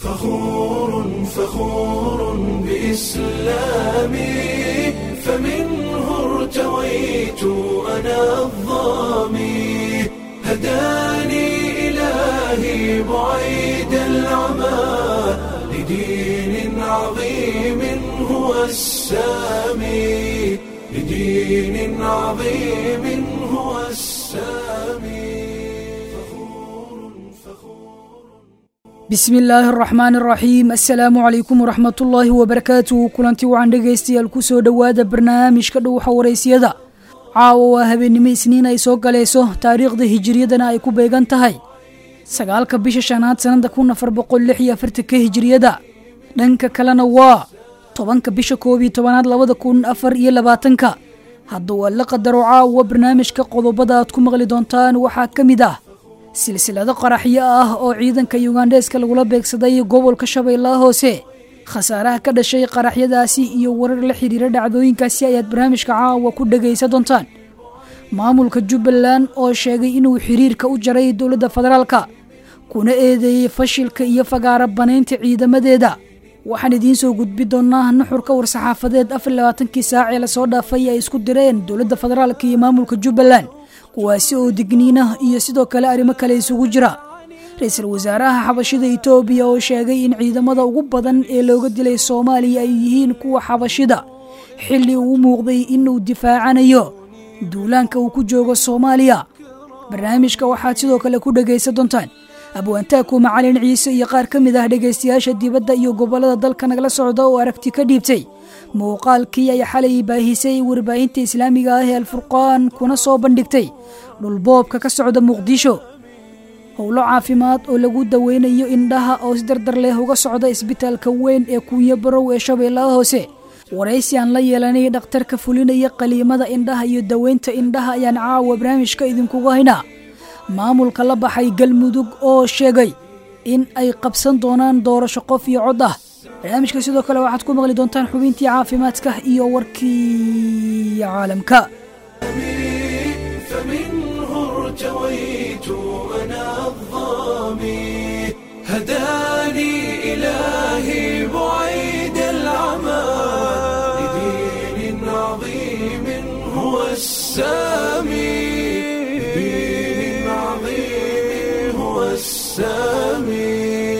فخور فخور بإسلامي فمنه ارتويت أنا الظامي هداني إلهي بعيد العمى لدين عظيم هو السامي لدين عظيم هو السامي فخور فخور bismi illaahi araxmaani araxiim assalaamu calaykum waraxmatullaahi wabarakaatuhu kulanti wacan dhegaystayaal ku soo dhowaada barnaamijka dhowxa waraysyada caawa waa habeennimo isniin ay soo galayso taariikhda hijiriyadana ay ku beegan tahay sagaalka bisha shanaad sannada kun afar boqol lix iyo afartanka hijiriyada dhanka kalena waa tobanka bisha koob iyo tobanaad labada kun afar iyo labaatanka hadda waa la qadaro caawa barnaamijka qodobada aad ku maqli doontaan waxaa ka mid ah silsilado qaraxyo ah oo ciidanka yugandheeska lagula beegsaday gobolka shabeellaha hoose khasaaraha ka dhashay qaraxyadaasi iyo warar la xiriira dhacdooyinkaasi ayaad barnaamijka caawa ku dhegaysa doontaan maamulka jubbaland oo sheegay inuu xiriirka u jaray dowladda federaalka kuna eedeeyey fashilka iyo fagaara banaynta ciidamadeeda waxaan idiin soo gudbi doonaa nuxurka war-saxaafadeed afar labaatankii saac ee lasoo dhaafay ay isku direen dowladda federaalka iyo maamulka jubbaland kuwaasi oo digniinah iyo sidoo kale arrimo kale isugu jira ra-iisul wasaaraha xabashida itoobiya oo sheegay in ciidamada ugu badan ee looga dilay soomaaliya ay yihiin kuwa xabashida xilli uu u muuqday inuu difaacanayo duulaanka uu ku joogo soomaaliya barnaamijka waxaad sidoo kale ku dhegaysan doontaan abwaantaaku macalin ciise iyo qaar ka mid ah dhegaystayaasha dibadda iyo gobollada dalka nagala socda oo aragti ka dhiibtay muuqaalkii ay xalay baahisay warbaahinta islaamiga ah ee alfurqaan kuna soo bandhigtay dhulboobka ka socda muqdisho howlo caafimaad oo lagu daweynayo indhaha oo si dardar leh uga socda isbitaalka weyn ee kuunyo barow ee shabeellaha hoose waraysi aan la yeelanay dhakhtarka fulinaya qaliimada indhaha iyo daweynta indhaha ayaan caawa barnaamijka idinkugu haynaa maamulka la baxay galmudug oo sheegay in ay qabsan doonaan doorasho qof iyo cod ah barnaamijka sidoo kale waxaad ku maqli doontaan xubintii caafimaadka iyo warkii caalamka فمنه ارتويت أنا الظامي هداني إلهي بعيد العمى لدين عظيم هو السامي لدين عظيم هو السامي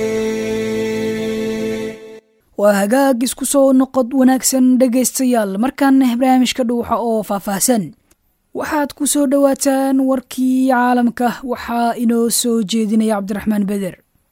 waa hagaag isku soo noqod wanaagsan dhegaystayaal markaana barnaamijka dhuuxa oo faahfaahsan waxaad ku soo dhowaataan warkii caalamka waxaa inoo soo jeedinaya cabdiraxmaan beder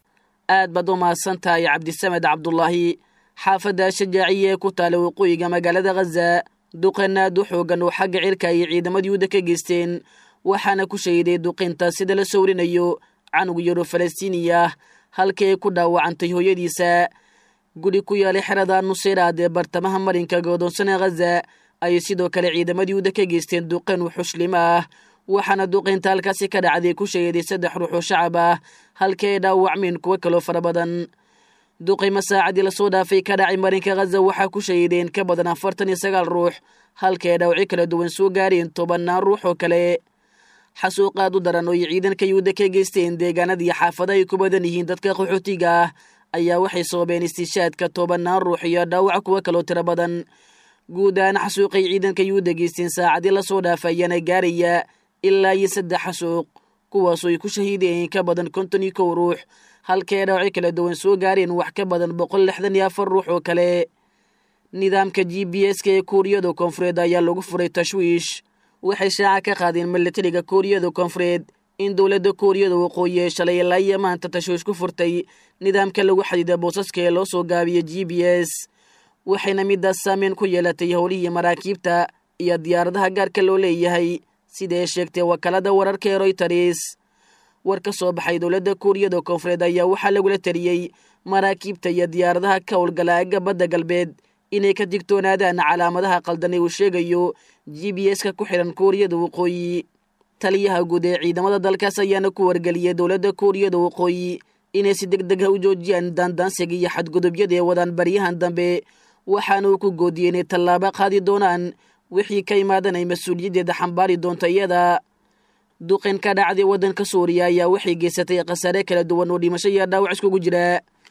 aad baad u mahadsan tahay cabdisamed cabdulaahi xaafadda shajaaciya ee ku taala waqooyiga magaalada khaza duqanaad u xoogan oo xagga cirka ay ciidamada yuhuda ka geysteen waxaana ku shahiday duqinta sida la sawrinayo canug yaro falastiiniya ah halkii ay ku dhaawacantay hooyadiisa guri ku yaalay xerada nuseyraad ee bartamaha marinka godoonsane khaza ayay sidoo kale ciidamada yuhuda ka geysteen duqan wuxuslimo ah waxaana duqaynta halkaasi ka dhacday ku shahiday saddex ruux oo shacab ah halkii ay dhaawacmeen kuwo kaloo fara badan duqaymo saacadii lasoo dhaafay ka dhacay marinka khaza waxaa ku shahideen ka badan afartan iyo sagaal ruux halkii ay dhaawacyo kala duwan soo gaareen tobannaan ruux oo kale xasuuqaad u daran oo ay ciidanka yuhuda ka geysteen deegaanada iyo xaafada ay ku badan yihiin dadka qaxootiga ah ayaa waxay soobeen istiishaadka tobannaan ruux iyo dhaawac kuwo kaloo tiro badan guud ahaan xasuuqay ciidanka yuhuda geysteen saacadii lasoo dhaafa ayaana gaaraya ilaa iyo saddex xasuuq kuwaasoo ay ku shahiideen ka badan konton iyo kow ruux halkii ay dhaawacyo kala duwan soo gaareen wax ka badan boqol lixdan iyo afar ruux oo kale nidaamka g b s-ka ee kuuriyada koonfureed ayaa lagu furay tashwiish waxay shaaca ka qaadeen milatariga kuuriyada koonfureed in dowladda kuuriyada waqooyi ee shalay ilaa iyo maanta tashwiish ku furtay nidaamka lagu xadiida boosaska ee loo soo gaabiyo g b s waxayna midaas saameyn ku yeelatay howlihii maraakiibta iyo diyaaradaha gaarka loo leeyahay sida ay sheegtay wakaalada wararka ee royters war ka soo baxay dowladda kuuriyada koonfureed ayaa waxaa lagula taliyey maraakiibta iyo diyaaradaha ka howlgala aga badda galbeed inay ka digtoonaadaan calaamadaha qaldan ee uu sheegayo g b s-ka ku xidhan kuuriyada waqooyi taliyaha guud ee ciidamada dalkaas ayaana ku wargeliyey dowladda kuuriyada waqooyi inay si deg deg ah u joojiyaan daandaansiga iyo xadgudubyada ee wadaan baryahan dambe waxaana uu ku goodiyey inay tallaabo qaadi doonaan wixii ka imaadan ay mas-uuliyaddeeda xambaari doonto iyada duqin ka dhacday waddanka suuriya ayaa waxay geysatay khasaare kala duwan oo dhimasho iyo dhaawac iskugu jira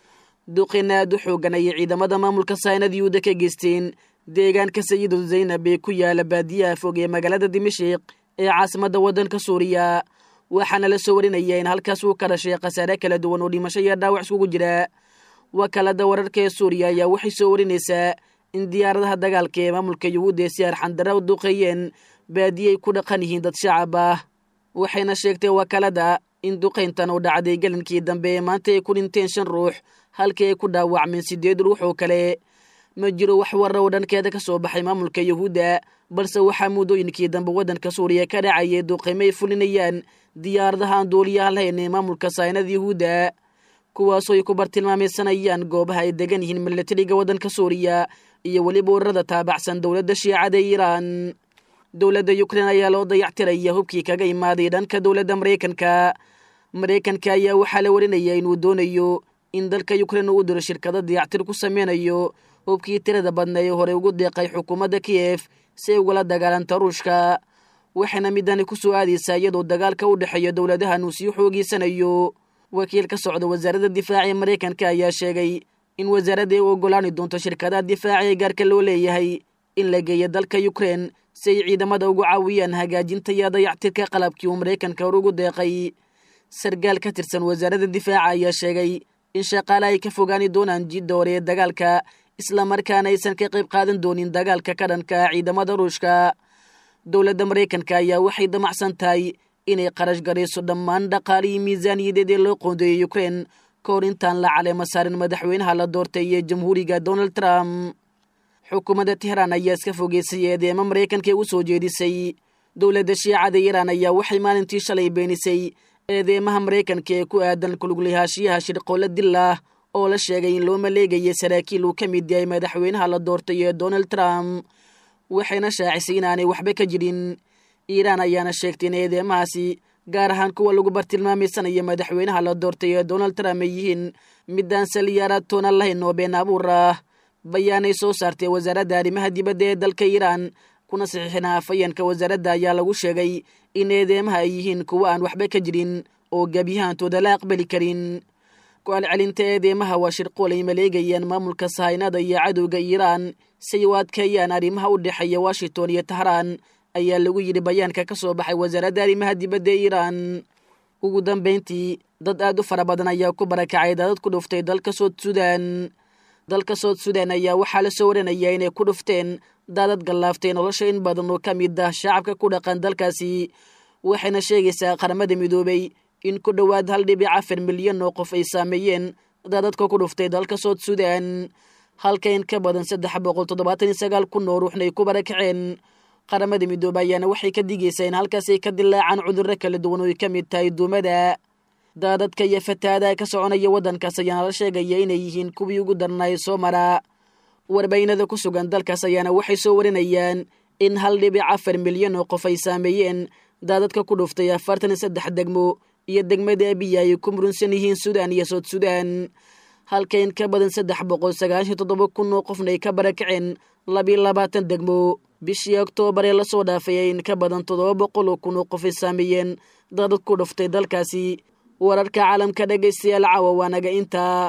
duqeyna aad u xoogan ayay ciidamada maamulka saynad yuhuudda ka geysteen deegaanka sayidu zaynab ee ku yaala baadiyaha fog ee magaalada dimashiq ee caasimadda waddanka suuriya waxaana la soo warinaya in halkaas uu ka dhashay khasaare kala duwan oo dhimasho iyo dhaawac iskugu jira wakaalada wararka ee suuriya ayaa waxay soo warinaysaa in diyaaradaha dagaalka ee maamulka yuhuudda ee si arxandara u duqeeyeen baadiyay ku dhaqan yihiin dad shacab ah waxayna sheegtay wakaalada in duqayntan uu dhacday gelinkii dambe ee maanta ay ku dhinteen shan ruux halkii ay ku dhaawacmeen siddeed ruux oo kale ma jiro wax warra oo dhankeeda ka soo baxay maamulka yuhuudda balse waxaa muddooyinkii dambe waddanka suuriya ka dhacayay duqaymo ay fulinayaan diyaaradaha aan duuliyaha lahayn ee maamulka saynada yuhuudda kuwaasoo ay ku bartilmaamaysanayaan goobaha ay degan yihiin milatariga waddanka suuriya iyo weliba ururada taabacsan dowladda shiicada iiraan dowladda ukrein ayaa loo dayactiraya hubkii kaga imaaday dhanka dowladda maraykanka maraykanka ayaa waxaa la warinaya inuu doonayo in dalka ukrein uu u diro shirkado dayactir ku sameynayo hubkii tirada badna ee horey ugu deeqay xukuumadda kiyef si ay ugala dagaalanta ruushka waxayna midani ku soo aadaysaa iyadoo dagaalka u dhexeeya dowladahan uu sii xoogeysanayo wakiil ka socda wasaaradda difaaca ee maraykanka ayaa sheegay in wasaaradda ay u ogolaani doonto shirkadaha difaaca ee gaarka loo leeyahay in la geeyo dalka ukrein si ay ciidamada ugu caawiyaan hagaajinta iyo dayactirka qalabkii uu maraykanka hor ugu deeqay sargaal ka tirsan wasaaradda difaaca ayaa sheegay in shaqaale ay ka fogaani doonaan jidda hore ee dagaalka islamarkaana aysan ka qayb qaadan doonin dagaalka ka dhanka ciidamada ruushka dowladda maraykanka ayaa waxay damacsan tahay inay qarash garayso dhammaan dhaqaalihii miisaaniyadeed ee loo qoondeeyey ukrein ka hor intaan la caleema saarin madaxweynaha la doortay ee jamhuuriga donald trump xukuumadda tehraan ayaa iska fogeysay eedeemo maraykanka u soo jeedisay dowladda shiicada iiraan ayaa waxay maalintii shalay beenisay eedeemaha maraykanka ee ku aadan kuluglayaashiyaha shirqoolla dillah oo la sheegay in loo maleegayay saraakiil uu ka mid yahay madaxweynaha la doortay ee donald trump waxayna shaacisay inaanay waxba ka jirin iiraan ayaana sheegtay in eedeemahaasi gaar ahaan kuwa lagu bartilmaamaysanaya madaxweynaha la doortay ee donald trump ay yihiin midaan saliyaaraad toona lahayn oo been abuur ah bayaanay soo saartay wasaaradda arrimaha dibadda ee dalka iiraan kuna saxiixina afayeenka wasaaradda ayaa lagu sheegay in eedeemaha ay yihiin kuwo aan waxba ka jirin oo gebyahantooda la aqbali karin ku-alcelinta eedeemaha waa shirqool ay maleegayaan maamulka sahaynada iyo cadowga iiraan si ay u adkeeyaan arrimaha u dhexeeya washington iyo tahraan ayaa lagu yidhi bayaanka ka soo baxay wasaaradda arrimaha dibadda ee iiraan ugu dambayntii dad aad u fara badan ayaa ku barakacay daadad ku dhuftay dalka sood sudan dalka sood sudan ayaa waxaa la soo waranayaa inay ku dhufteen daadad gallaaftay nolosha in badan oo ka mid ah shacabka ku dhaqan dalkaasi waxayna sheegaysaa qaramada midoobay in ku dhowaad hal dhibic afar milyan oo qof ay saameeyeen daadadka ku dhuftay dalka sood sudan halka in ka badan saddex boqol toddobaatan iyo sagaal kun oo ruuxna ay ku barakaceen qaramada midoobe ayaana waxay ka digaysaa in halkaas ay ka dilaacaan cudurro kala duwan oo ay ka mid tahay duumada daadadka iyo fataadaha ka soconaya waddankaas ayaana la sheegaya inay yihiin kuwii ugu darnaay soo maraa warbaynada ku sugan dalkaas ayaana waxay soo warinayaan in hal dhibic afar milyan oo qof ay saameeyeen daadadka ku dhuftay afartan iyo saddex degmo iyo degmada abiya ay ku murunsan yihiin sudan iyo sood sudan halka in ka badan saddex boqol sagaashan toddoba kun oo qofna ay ka barakaceen labiyo labaatan degmo bishii oktoobar ee lasoo dhaafay ay in ka badan toddoba boqol oo kun oo qof ay saameeyeen daadad ku dhuftay dalkaasi wararka caalamka dhegaystayaal caawa waa naga intaa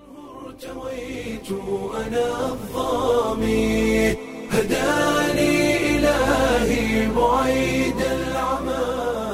ارتويت أنا الظامي هداني إلهي بعيد العمى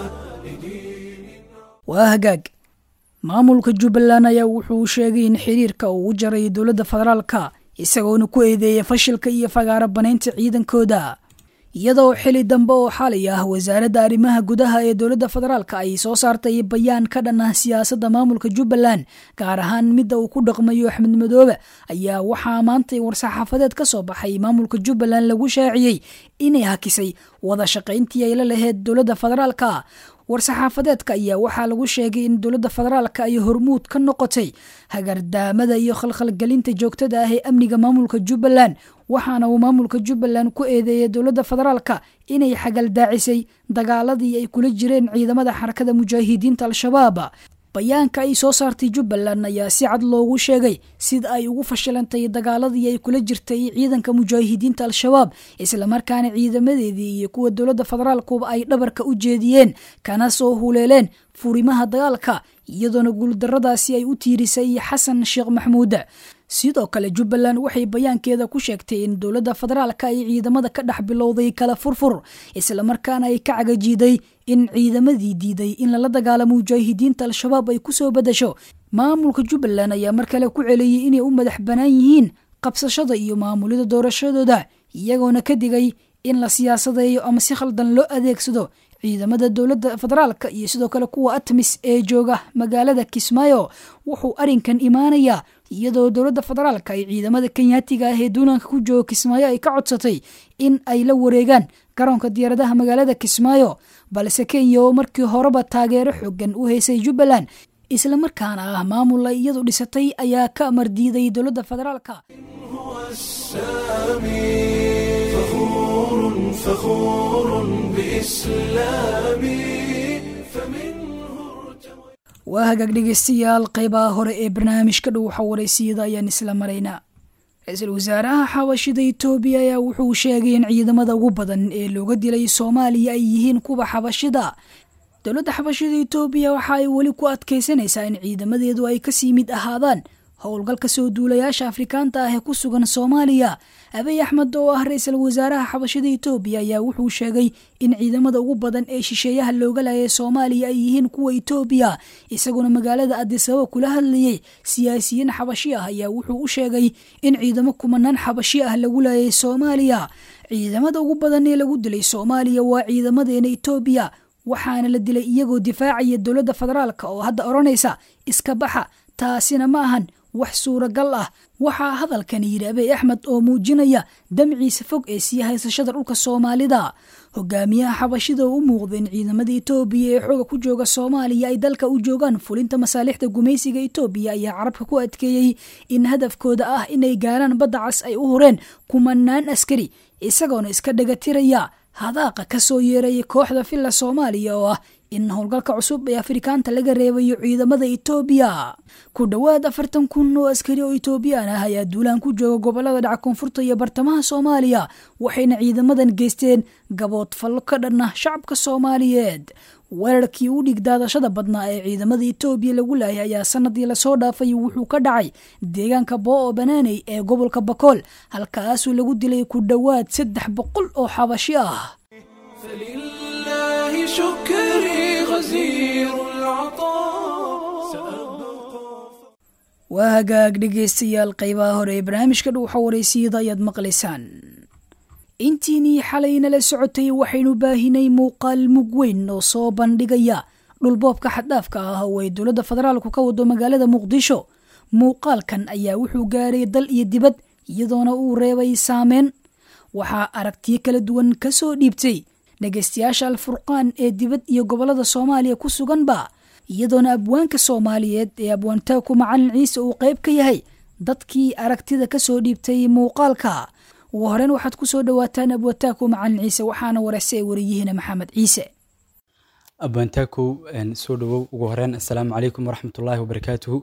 لدين waa hagaag maamulka jubbaland ayaa wuxuu sheegay in xiriirka uu u jaray dowladda federaalka isagoona ku eedeeya fashilka iyo fagaaro banaynta ciidankooda iyadoo xili dambe oo xalay ah wasaaradda arrimaha gudaha ee dowladda federaalka ay soo saartay bayaan ka dhan ah siyaasadda maamulka jubbaland gaar ahaan midda uu ku dhaqmayo axmed madoobe ayaa waxaa maantay war-saxaafadeed ka soo baxay maamulka jubbaland lagu shaaciyey inay hakisay wada shaqayntii ay la laheyd dowladda federaalka war-saxaafadeedka ayaa waxaa lagu sheegay in dowladda federaalka ay hormuud ka noqotay hagardaamada iyo khalkhalgelinta joogtada ah ee amniga maamulka jubbaland waxaana uu maamulka jubbaland ku eedeeyay dowladda federaalka inay xagaldaacisay dagaaladii ay kula jireen ciidamada xarakada mujaahidiinta al-shabaab bayaanka ay soo saartay jubbaland ayaa si cad loogu sheegay sida ay ugu fashilantay dagaaladii ay kula jirtay ciidanka mujaahidiinta al-shabaab islamarkaana ciidamadeedii iyo kuwa dowladda federaalkuba ay dhabarka u jeediyeen kana soo huleeleen furimaha dagaalka iyadoona guuldarradaasi ay u tiirisay xasan sheekh maxamuud sidoo kale jubbaland waxay bayaankeeda ku sheegtay in dowladda federaalka ay ciidamada ka dhex bilowday kala furfur islamarkaana ay ka cagajiiday in ciidamadii diiday in lala dagaalamo mujaahidiinta al-shabaab ay ku soo bedasho maamulka jubbaland ayaa mar kale ku celiyey inay u madax bannaan yihiin qabsashada iyo maamulida doorashadooda iyagoona ka digay in la siyaasadeeyo ama si khaldan loo adeegsado ciidamada dowladda federaalka iyo sidoo kale kuwa atmis ee jooga magaalada kismaayo wuxuu arrinkan imaanayaa iyadoo dowladda federaalka ay ciidamada kenyaatiga ah ee duulanka ku jooga kismaayo ay ka codsatay in ay la wareegaan garoonka diyaaradaha magaalada kismaayo balse kenya oo markii horeba taageero xoogan u haysay jubbaland islamarkaana ah maamul ay iyadu dhisatay ayaa ka amar diiday dowladda federaalka هو السامي فخور فخور بإسلامي فمنه ارتوى waa hagaag dhegeystayaal qeybaha hore ee barnaamijka dhowxa waraysiyada ayaan isla maraynaa ra-iisul wasaaraha xabashida itoobiya ayaa wuxuu sheegay in ciidamada ugu badan ee looga dilay soomaaliya ay yihiin kuwa xabashida dowladda xabashida itoobiya waxa ay weli ku adkaysanaysaa in ciidamadeedu ay kasii mid ahaadaan howlgalka soo duulayaasha afrikaanta ah ee ku sugan soomaaliya abiy axmed oo ah ra-iisul wasaaraha xabashida itoobiya ayaa wuxuu sheegay in ciidamada ugu badan ee shisheeyaha looga laayay soomaaliya ay yihiin kuwa itoobiya isaguna magaalada adisababa kula hadlayey siyaasiyiin xabashi ah ayaa wuxuu u sheegay in ciidamo kumanaan xabashi ah lagu laayay soomaaliya ciidamada ugu badan ee lagu dilay soomaaliya waa ciidamadeena itoobiya waxaana la dilay iyagoo difaacaya dowladda federaalka oo hadda odhanaysa iska baxa taasina ma ahan wax suuragal ah waxaa hadalkani yidhi abiy axmed oo muujinaya damciisa fog ee sii haysashada dhulka soomaalida hogaamiyaha xabashida oo u muuqda in ciidamada itoobiya ee xooga ku jooga soomaaliya ay dalka u joogaan fulinta masaalixda gumaysiga itoobiya ayaa carabka ku adkeeyey in hadafkooda ah inay gaaraan badda cas ay u hureen kumanaan askari isagoona iska dhagatiraya hadaaqa ka soo yeeraya kooxda filla soomaaliya oo ah in howlgalka cusub ee afrikaanta laga reebayo ciidamada itoobiya ku dhowaad afartan kun oo askari oo itoobiyaan ah ayaa duulaan ku jooga gobolada dhaca koonfurta iyo bartamaha soomaaliya waxayna ciidamadan geysteen gabood fallo ka dhanna shacabka soomaaliyeed weerarkii u dhig daadashada badnaa ee ciidamada itoobiya lagu laayay ayaa sanadii lasoo dhaafay wuxuu ka dhacay deegaanka boo-o banaaney ee gobolka bakool halkaasuu lagu dilay ku dhowaad saddex boqol oo xabashi ah فلله شكري غزير العطاء سأبقى waa hagaag dhegaystayaal qeybaha hore ee barnaamijka dhuuxa waraysiyada ayaad maqlaysaan intiinii xalayna la socotay waxaynu baahinay muuqaal mug weyn oo soo bandhigaya dhulboobka xaddhaafka ah oo ay dowladda federaalku ka wado magaalada muqdisho muuqaalkan ayaa wuxuu gaaray dal iyo dibad iyadoona uu reebay saameyn waxaa aragtiyo kala duwan ka soo dhiibtay dhegaystayaasha alfurqaan ee dibad iyo gobolada soomaaliya ku suganba iyadoona abwaanka soomaaliyeed ee abwaantaaku macalin ciise uu qayb ka yahay dadkii aragtida ka soo dhiibtay muuqaalka ugu horeyn waxaad ku soo dhowaataan abwaantaaku macalin ciise waxaana waraysa ee wariyihiina maxamed ciise abwaantaakow soo dhawow ugu horeyn assalaamu calaykum waraxmatullaahi wabarakaatuhu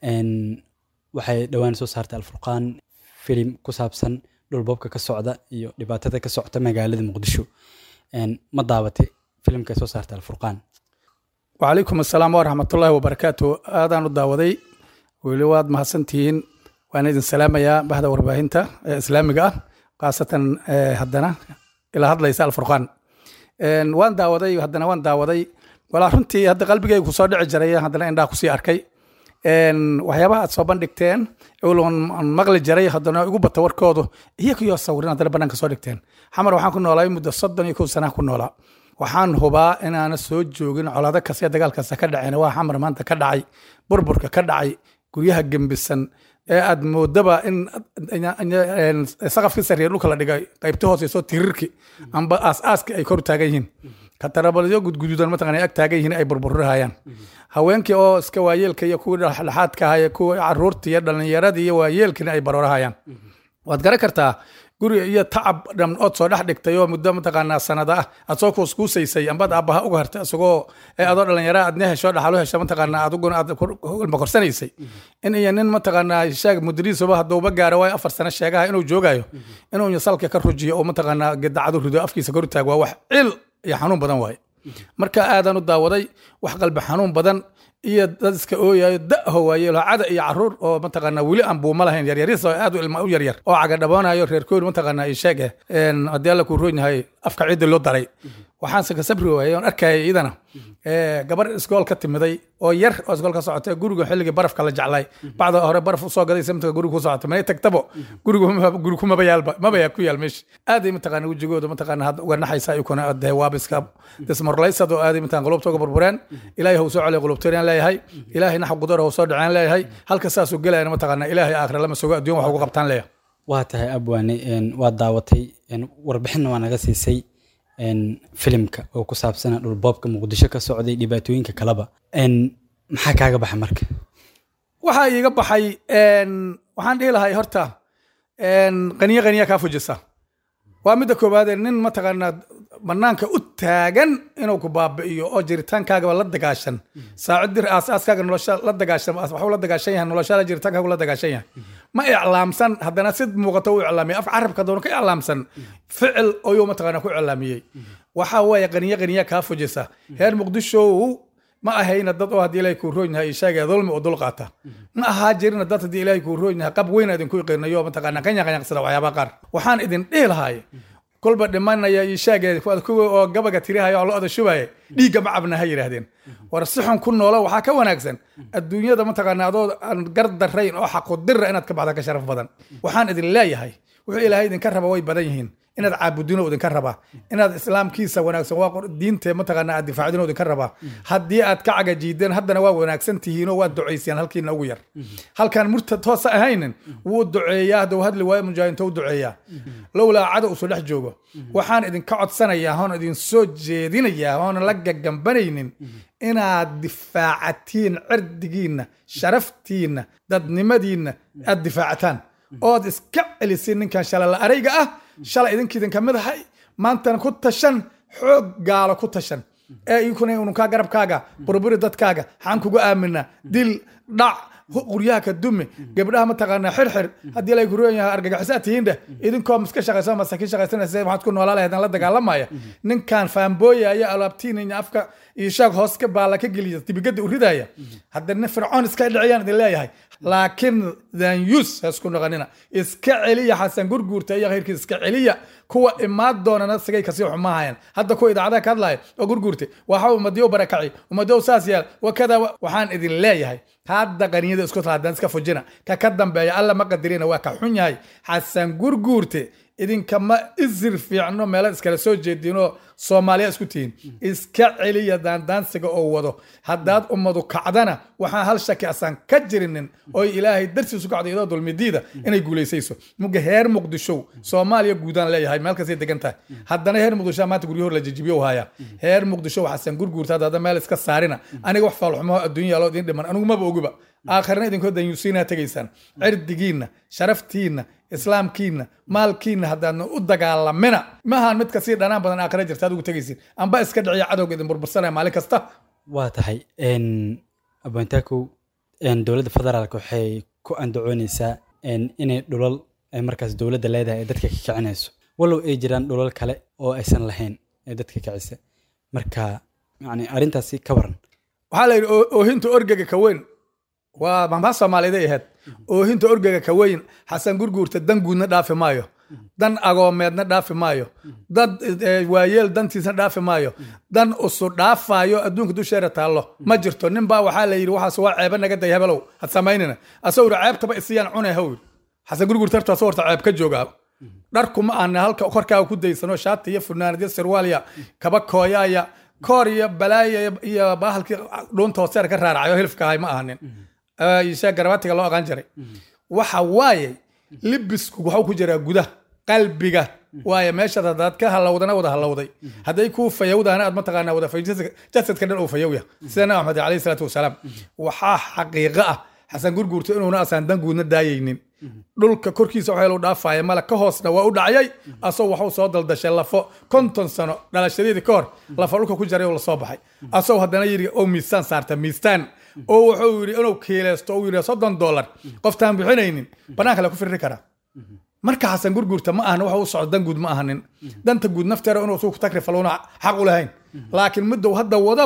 waxay dhowaan soo saartay alfurqaan filim ku saabsan dhulboobka ka socda iyo dhibaatada ka socota magaalada muqdisho ma daabatay filimka soo saartay alfurqaan wacalaykum assalaam waraxmatullaahi wabarakaatu aadaan u daawaday weli waad mahadsantihiin waan idin salaamayaa bahda warbaahinta ee islaamiga ah khaasatan haddana ila hadlaysa alfurqaan waan daawaday haddana waan daawaday walaa runtii hadda qalbigaygu kusoo dhici jiray haddana indhaha kusii arkay waxyaabaha aad soo bandhigteen aan maqli jiray haddana igu bata warkoodu iyakiyo sawirin haddana bannaanka soo dhigteen xamar waxaan ku noolaa muddo soddon iyo kow sanaa ku noolaa waxaan hubaa inaana soo joogin colaado kasta dagaal kasta ka dhaceen waa xamar maanta ka dhacay burburka ka dhacay guryaha gembisan ee aad moodaba in saqafkii sarreeya dhulka la dhigay qaybta hooseyso tirirki amba aas-aaski ay kor taagan yihiin katarabalyo gudguduudan mataqana ay ag taagan yihiin ay burburihayaan haweenkii oo iska waayeelka iyo kuwii dhexdhexaadka aha kuwii caruurta iyo dhallinyaradii iyo waayeelkina ay baroorahayaan waad garan kartaa guri iyo tacab dham ood soo dhex dhigtay oo muddo mataqaanaa sanada ah aad soo kuuskuusaysay ambaad aabbaha uga hartay isagoo adoo dhalinyara aadna hesho dhaxalo hesho mataqaanaa adiguna aad ilma korsanaysay in iyo nin mataqaanaa sheeg mudiriisuba hadduuba gaaro waayo afar sano sheegaha inuu joogayo inuu salka ka rujiyo oo mataqaanaa gedacadu rido afkiisa kor taag waa wax cil iyo xanuun badan waaye marka aadaan u daawaday wax qalbi xanuun badan iyo dad iska ooyayo da'ho waaye lacada iyo caruur oo mataqaanaa weli aan buuma lahayn yaryaris oo aad u ilma u yaryar oo cagadhaboonayo reerkood mataqaanaa ii sheeg eh een, haddii alla kuu roon yahay afka ciidda loo daray waxaanse ka sabri waayey oon arkaya iyadana ee, gabar iskool ka timiday oo yar oo iskool ka socotay guriga xilligii barafka la jeclay bacda hore baraf usoo gaday samtiga guriga ku socotay manay tagtabo guriga ma- guri kumaba yaalba maba yaa ku yaal meesha aaday mataqaana wejigooda mataqaana hadda uga naxaysa ayukuna dee waaba iska dismorlaysad oo aaday mataqana qulubta uga burbureen ilaahay hau soo celiya qulubteeraan leeyahay ilaahay naxa qudar hau soo dhaceen leeyahay halka saasuu gelayana mataqaana ilaahay aakhira lama sugo adduun wax ugu qabtaan leeyahay waa tahay abwaane een, waa daawatay een, warbixinna waa naga siisay een, filimka oo ku saabsana dhulboobka muqdisho ka socday dhibaatooyinka kaleba Een, maxaa kaaga baxa marka waxaa iiga baxay een, waxaan dhihi lahay horta een, qaniyo qaniya kaa fujisa waa midda koowaadee nin mataqaanaa banaanka u taagan inuu ku baabi'iyo oo jiritaankaagaba la dagaashan saacid dir aasaaskaaga nolosha la dagaashan waxuu la dagaashan yahay noloshaada jiritaankaagu la dagaashan yahay ma iclaamsan haddana si muuqato u iclaamiyay af carabka doona ka iclaamsan ficil ayuu mataqaanaa ku iclaamiyey waxaa weeye qaniyo qaniya kaa fujisa reer muqdishow ma ahayna dad oo haddii ilaahay kuu roon yahay ishaagee dulmi oo dul qaata ma ahaa jirina dad haddii ilaahay kuu roon yahay qab weyn idinku iqinayo mataqaanaa qanya qanyaqsada waxyaabaha qaar waxaan idin dhihi lahay kolba dhimanaya ishaagee kuwa oo gabaga tirihaya oo lo-da shubaya dhiigga ma cabna ha yidhaahdeen war si xun ku noolo waxaa ka wanaagsan adduunyada mataqaanaa adoo aan gar darayn oo xaqudira inaad ka baxda ka sharaf badan waxaan idin leeyahay wuxuu ilaahay idinka raba way badan yihiin inaad caabudino idinka rabaa inaad islaamkiisa wanaagsan waa qor- diinte mataqaana aad difaacdino idinka rabaa haddii aad ka cagajiideen haddana waa wanaagsan tihiinoo waad ducayseen halkiina ugu yar halkaan murtad toosa ahaynin wuu duceeyaa hadduu hadli waayo mujaahinto u duceeyaa lowlaa cada usoo dhex joogo waxaan idinka codsanayaa hoon idin soo jeedinayaa hoona la gagambanaynin inaad difaacatiin cirdigiinna sharaftiinna dadnimadiinna aad difaacataan ood iska celisin ninkan shalala arayga ah shalay idinkiidin ka mid ahay maantana ku tashan xoog gaalo ku tashan ee inkuna ununkaa garabkaaga burburi dadkaaga xaan kugu aamina dil dhac hu- guryaha ka dumi gabdhaha mataqaanaa xirxir haddii lay kuroon yahay argagaxisaa tihiin dheh idinkoo miska shaqaysan masaakiin shaqaysanaysa waxaad ku noolaa lahaydaan la dagaalamaya ninkan faambooyaya alaabtiinaya afka iyo shaag hoos ka baala ka geliya dibigada u ridaya haddana fircoon iska dhiciyaan idin leeyahay laakiin danyus ha isku noqonina iska celiya xasan gurguurta iyo khayrkiisa iska celiya kuwa imaad doonana sigay kasii xumaahayaan hadda kuwa idaacadaha ka hadlaya oo gurguurtay waxa ummadiyo barakaci ummadiyo saas yaal wakada wa- waxaan idin leeyahay hadda qaniyada isku taadaan iska fujina ka ka dambeeya alla ma qadirina waa ka xun yahay xasan gurguurte idinkama isir fiicno meelo iskala soo jeedinoo soomaaliya isku tihiin iska celiya daandaansiga oo wado haddaad ummadu kacdana waxaan hal shaki asaan ka jirinin oo ilaahay dartiisu kacdo iyadoo dulmidiida inay guulaysayso muga heer muqdishow soomaaliya guudaan leeyahay meel kastay degan tahay haddana heer muqdisho maanta guryahoor la jijibiyo haya heer muqdisho waxaasan gurguurta hadda meel iska saarina aniga wax faalxumaho adduunya aloo idin dhiman anigu maba ogiba aakhirna idinkoo danyuusiinaa tegaysaan cirdigiinna sharaftiinna islaamkiinna maalkiinna haddaadna u dagaalamina maahan mid kasii dhanaan badan aakhira jirta aad ugu tegaysin amba iska dhiciya cadowga idin burbursanaya maalin kasta waa tahay een, abwaantaakow een, dowladda federaalk waxay ku andacooneysaa een, inay dhulal ay markaas dowladda leedahay ay dadka ka kicinayso walow ay jiraan dhulal kale oo aysan lahayn ee dadka kicisa marka yani arrintaasi ka waran waxaa la yidhi oo- oohinta orgega ka weyn waa mahmaa soomaaliday ahayd oohinta orgega ka weyn xasan gurguurta dan guudna dhaafi maayo dan agoomeedna dhaafi maayo dad eh, waayeel dantiisna dhaafi maayo dan usu dhaafaayo adduunka dusheera taallo ma jirto nin baa waxaa la yidhi waxaas waa ceeba naga day hebelow had samaynina asagoo yidhi ceebtaba isiyaan cunay haw yidhi xasan gurguurta hartaas horta ceeb ka joogaa dharku ma ahna halka korkaaga ku daysano shaati iyo funaanad iyo sirwaalya kaba kooyaaya koor iyo balaaya iyo- iyo bahalkii dhuunta hooseer ka raaracayo hilfka ahay ma ahanin ishe garabaatiga loo aqaan jiray waxa waaye libisku waxuu ku jiraa gudaha qalbiga waaye meeshaad haddaad ka halowdana wada halowday hadday kuu fayowdaana aad mataqaanaa wada fay jasadka dhan uu fayowya sida nabi maxamed alayhi salaatu wasalaam waxaa xaqiiqo ah xasan gurguurto inuuna asaan dan guudna daayaynin dhulka korkiisa waxaa loo dhaafaya male ka hoosna waa u dhacayay asoo waxuu soo daldashay lafo konton sano dhalashadeedii ka hor lafa dhulka ku jaray oo lasoo baxay asoo haddana yidhi oo miisaan saarta miisaan oo wuxuu yidhi inuu kiilaysto uu yidhi soddon dollar qoftaan bixinaynin banaanka la ku firri karaa marka xasan gurguurta ma ahna waxa u socdo dan guud ma ahanin danta guud nafteera inuu isugu takrifaluna xaq u lahayn laakiin middow hadda wadaba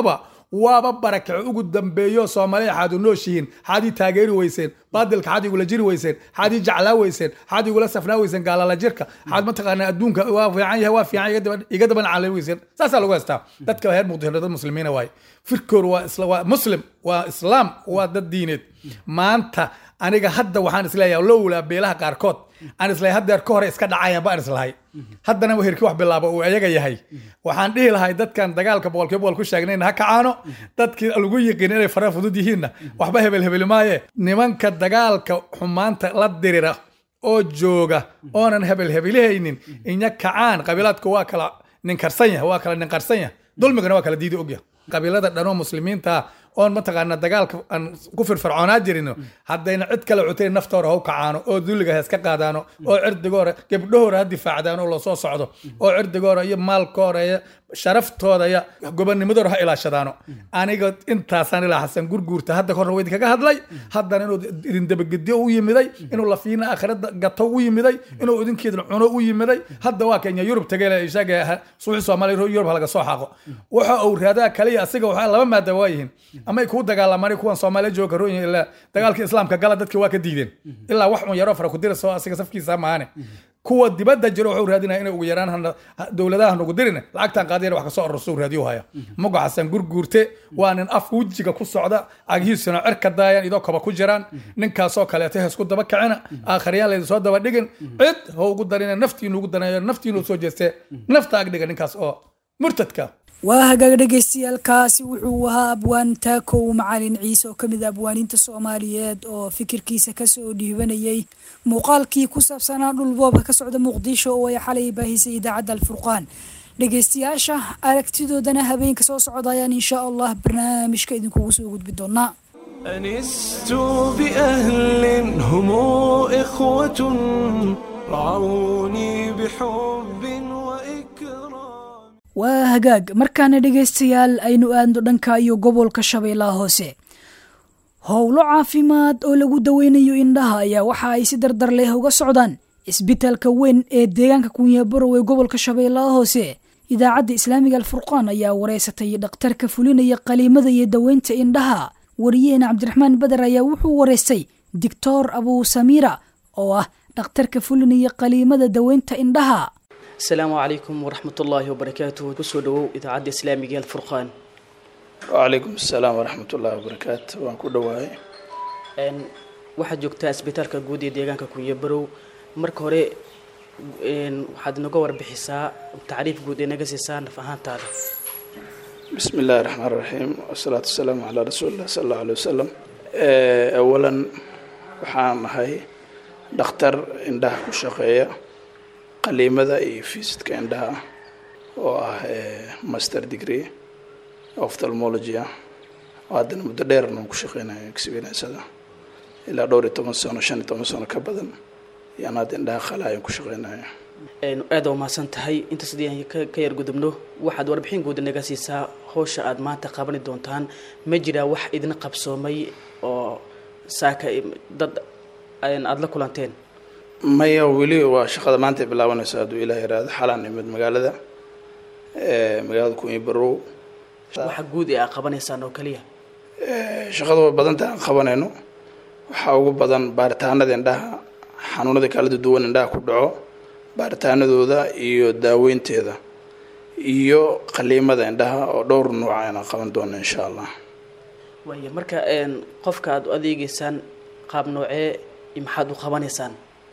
waaba barakaco ugu dambeeyo soomaaliya xaad u nooshihiin xaad ii taageeri weyseen baadilka xaad igula jiri weyseen xaad ii jeclaa weyseen xaad igula safnaa weyseen gaalala jirka xaad mataqaanaa adduunka waa fiican yahay waa fiican iga daba- iga daban caalami weyseen saasaa lagu haystaa dadka reer muqdisho dad muslimiina waaye firkoor waa isla waa muslim waa islaam waa dad diineed maanta aniga hadda waxaan isleeyahay lowlaa beelaha qaarkood aan islahay haddeer ka hore iska dhacayaan baan islahay haddana herki wax bilaabo uu ayaga yahay waxaan dhihi lahay dadkan dagaalka boqolkiiba boqol ku sheegnayna ha kacaano dadkii lagu yiqiin inay fara fudud yihiinna waxba hebel hebeli maaye nimanka dagaalka xumaanta la dirira oo jooga oonan hebel hebelihaynin inya kacaan qabiilaadku waa kala ninkarsan yahay waa kala ninqarsan yahay dulmigana waa kala diidi ogyahay qabiilada dhanoo muslimiinta ah oon mataqaana dagaalka aan ku firfircoonaa jirino haddayna cid kale cutayn naftoora ha u kacaano oo dulliga ha iska qaadaano oo cirdigoora gebdhahoora ha difaacdaano oo lasoo socdo oo cirdigoora iyo maalkoora iyo sharaftooda iyo gobonimadooda ha ilaashadaano aniga intaasaan ilaa xasan gurguurta hadda korna waa idinkaga hadlay haddana inuu idin dabagediyo u yimiday inuu lafiina aakhirada gato u yimiday inuu idinkeedna cuno u yimiday hadda waa kenya yurub tagay ishaga suuxi soomaaliya yurub halaga soo xaaqo waxa uu raadaa kaliya asiga waxaa laba maada waa yihiin ama ay kuu dagaalamaan kuwan soomaaliya jooga karoon ilaa dagaalka islaamka gala dadki waa ka diideen ilaa wax un yaroo fara ku dirasoo asiga safkiisa maane kuwa dibadda jiro wuxuu raadinaya inay ugu yaraan hana- ha- dowladaha nagu dirin lacagtan qaadiyana wax kasoo arorsou raadiyo haya mugo xasan gurguurte waa nin afka wejiga ku socda cagihiisuna cirka daayan idoo koba ku jiraan ninkaasoo kaleeto ha isku daba kacina aakhariyaan laydin soo daba dhigin cid ha ugu darina naftiinu ugu danayo naftiinu soo jeestee nafta ag dhiga ninkaas oo murtadka waa hagaag dhagaystayaalkaasi wuxuu ahaa abwaan taakow macalin ciise oo ka mid a abwaaniinta soomaaliyeed oo fikirkiisa kasoo dhiibanayay muuqaalkii ku saabsanaa dhulboobka ka socda muqdisho oo ay xalay baahisay idaacadda alfurqaan dhegaystayaasha aragtidoodana habeenka soo socda ayaan insha allah barnaamijka idinkugu soo gudbi doonaa أنست بأهل هم إخوة رعوني بحب وإكرام waa hagaag markaana dhegaystayaal aynu aadno dhanka iyo gobolka shabeellaha hoose howlo caafimaad oo lagu daweynayo indhaha ayaa waxa ay si dardar leh uga socdaan isbitaalka weyn ee deegaanka kunyabarow ee gobolka shabeellaha hoose idaacadda islaamiga alfurqaan ayaa wareysatay dhakhtarka fulinaya qaliimada iyo daweynta indhaha wariyaheena cabdiraxmaan beder ayaa wuxuu wareystay doctor abuu samiira oo ah dhakhtarka fulinaya qaliimada daweynta indhaha asalaamu calaykum waraxmat ullaahi wabarakaatuhu kusoo dhawow idaacadda islaamiga ee alfurqaan wcalaykum asalaam waraxmat ullahi wabarakaatu waan ku dhowahay Een, waxaad joogtaa isbitaalka guud ee deegaanka kunyabarow marka hore een, waxaad inaga warbixisaa tacriif guud ee naga siisaa naf ahaantaada bismi illaahi raxmaan raxiim wasalaatu wasalaamu calaa rasuulillah sala allahu alay wasalam Eh, awalan waxaan ahay dhakhtar indhaha ku shaqeeya qaliimada iyo fiisidka indhaha oo ah eh, master degree ophthalmology ah oo haddana muddo dheerna aan ku shaqeynayo experiensada ilaa dhowr iyo toban sano shan iyo toban sano ka badan yaan hadda indhaha qalaayan ku shaqeynayo Een, aad waa mahadsan tahay intaas haddii aan ka ka yar gudubno waxaad warbixin guud naga siisaa howsha aad maanta qabani doontaan ma jiraa wax idin qabsoomay oo saaka dad een, aad la kulanteen maya weli waa shaqada maanta ay bilaabanayso hadduu ilaah yaraado xalaan imid magaalada eh, magaalada kunyi barow waxa guud ee aad qabanaysaan oo kaliya Eh, shaqada waa badanta aan qabanayno waxaa ugu badan baaritaanada indhaha xanuunada kala duwan indhaha ku dhaco baaritaanadooda iyo daaweynteeda iyo qaliimada indhaha oo dhowr nuuc ayaan qaban doona insha allah waaya marka een, qofka aad u adeegeysaan qaab noocee iyo maxaad u qabanaysaan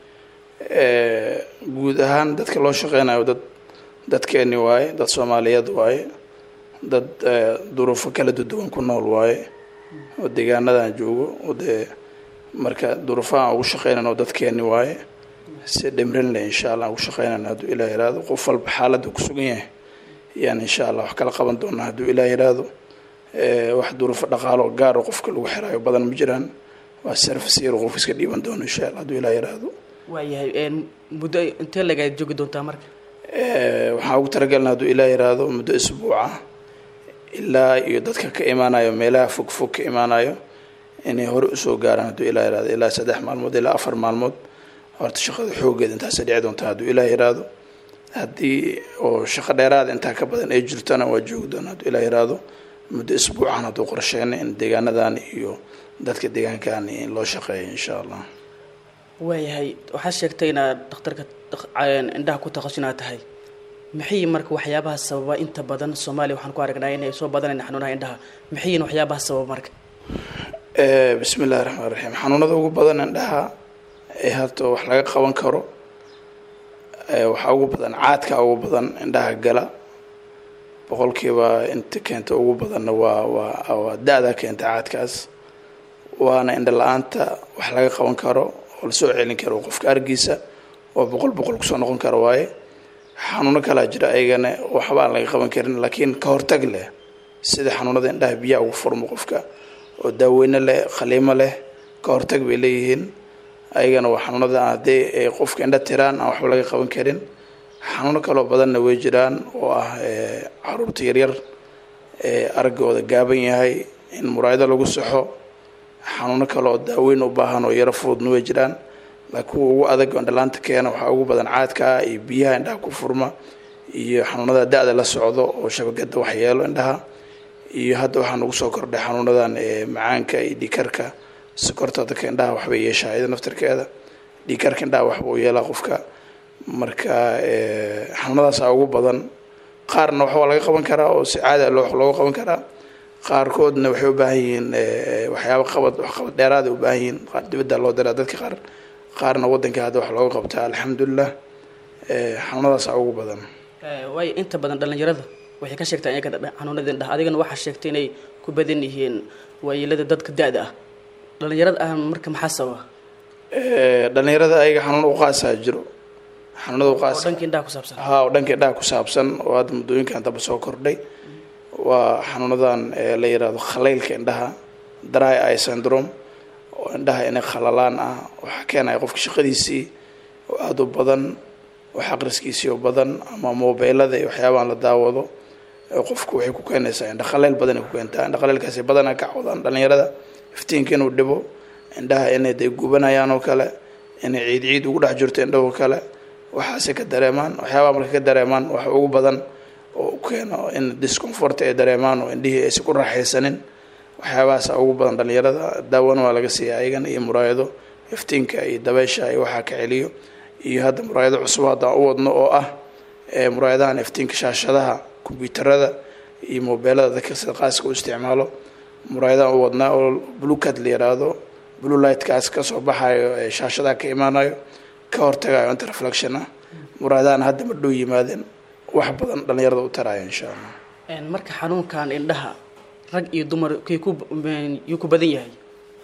Eh, guud ahaan dadka loo shaqeynayo dad dadkeeni waaye dad soomaaliyeed waaye dad eh, duruufo kala duwan ku nool waaye oo deegaanadan joogo oo dee marka duruufaha aan ugu shaqeynayno dadkeeni waaye si dhimrin leh insha allah aan ugu shaqeynayno hadduu ilaah yiraahdo qof walba xaaladda ku sugan yahay yaan insha allah wax kala qaban doonaa hadduu ilaah yiraahdo Eh, wax duruufo dhaqaalo gaar oo qofka lagu xiraayo badan ma jiraan waa service yar oo qof iska dhiiban doono insha allah hadduu ilaah yiraahdo waayahay een, muddo intee lagaad joogi doontaa marka Eh, waxaan ugu talagalna hadduu ilaah yiraahdo muddo isbuuca ilaa iyo dadka ka imaanayo meelaha fog fog ka imaanayo inay hore usoo gaaraan hadduu ilaah yiraahdo ilaa saddex maalmood ilaa afar maalmood horta shaqada xoogeeda intaasay dhici doontaa hadduu ilaah yiraahdo haddii oo shaqo dheeraada intaa ka badan ay jirtona waa joogi doona hadduu ilaah yiraahdo muddo isbuucan hadduu qorsheynay in deegaanadan iyo dadka deegaankan in loo shaqeeyo insha allah waayahay waxaad sheegtay inaad dhakhtarka indhaha ku takhasusinaad tahay maxay marka waxyaabaha sababa inta badan soomaaliya waxaan ku aragnaa inay soo badanayna xanuunaha indhaha maxayin waxyaabaha sababa marka bismi illahi raxmaan raxiim xanuunada ugu badan indhaha ee hadda wax laga qaban karo waxaa ugu badan caadka ugu badan indhaha gala boqolkiiba inta keenta ugu badanna waa waa waa da-da keenta caadkaas waana indha la-aanta wax laga qaban karo oo lasoo celin karo qofka argiisa oo boqol boqol kusoo noqon karo waaye xanuuno kalaa jira ayagana waxba aan laga qaban karin laakiin ka hortag leh sida xanuunada indhaha biyaha ugu furmo qofka oo daaweyne leh khaliimo leh ka hortag bay leeyihiin ayagana waa xanuunada haddii ay qofka indha tiraan aan waxba laga qaban karin xanuuno kaloo badanna way jiraan oo ah caruurta yaryar ee araggooda gaaban yahay in muraayado lagu saxo xanuuno kale oo daaweyn u baahan oo yaro fududna way jiraan laakiin kuwa ugu adag oo indhalaanta keena waxaa ugu badan caadka ah iyo biyaha indhaha ku furma iyo xanuunada da-da la socdo oo shabakada waxyeelo indhaha iyo hadda waxaa nagu soo kordhay xanuunadan macaanka iyo dhiikarka sokorta dadka indhaha waxbay yeeshaa iyada naftarkeeda dhiikarka indhaha waxba u yeelaa qofka marka xanuunadaasa ugu badan qaarna waxbaa laga qaban karaa oo si caada looga qaban karaa qaarkoodna waxay u baahan yihiin waxyaaba qabad waxqabad dheeraada u baahan yihiin qaar dibadda loo diraa dadka qaar qaarna waddanka hadda wax looga qabtaa alxamdulilah xanuunadaasa ugu badan waayo inta badan dhallinyarada waxay ka sheegtaa iyaga xanuunada indhaha adigana waxaa sheegtay inay ku badan yihiin waayeelada dadka da-da ah dhallinyarada ah marka maxaa sababa dhallinyarada ayaga xanuun uqaasaa jiro xanuunada oo uqaasa dhanka indhaha ku saabsan ha oo dhanka indhaha ku saabsan oo hadda muddooyinkan daba soo kordhay waa xanuunadan la yiraahdo khalaylka indhaha dry eye syndrome oo indhaha inay khalalaan ah waxaa keenaya qofka shaqadiisii oo aada u badan wax aqriskiisii oo badan ama mobeylada iyo waxyaabahan la daawado qofku waxay ku keenaysaa indha khaleyl badan ay ku keentaa indha khaleylkaasi badanaa ka cawdaan dhallinyarada iftiinka inuu dhibo indhaha inay day gubanayaan oo kale inay ciid ciid ugu dhex jirto indhahoo kale waxaasay ka dareemaan waxyaabaha marka ka dareemaan wax ugu badan oo u keeno in discomfort ay dareemaan oo indhihii aysan ku raaxaysanin waxyaabahaasa ugu badan dhallinyarada daawana waa laga siiya ayagana iyo muraayado iftiinka iyo dabeysha iyo waxaa ka celiyo iyo hadda muraayado cusub haddaan u wadno oo ah muraayadahan iftiinka shaashadaha kombyuutarada iyo mobeelada dadka sida qaaska u isticmaalo muraayadahan u wadnaa oo bluecad la yiraahdo blue lightkaas kasoo baxayo ee shaashadaha ka imaanayo ka hortagayo inta reflection ah muraayadahan hadda ma dhow yimaadeen wax badan dhallinyarada u taraayo insha allah marka xanuunkan indhaha rag iyo dumar kay ku yuu ku badan yahay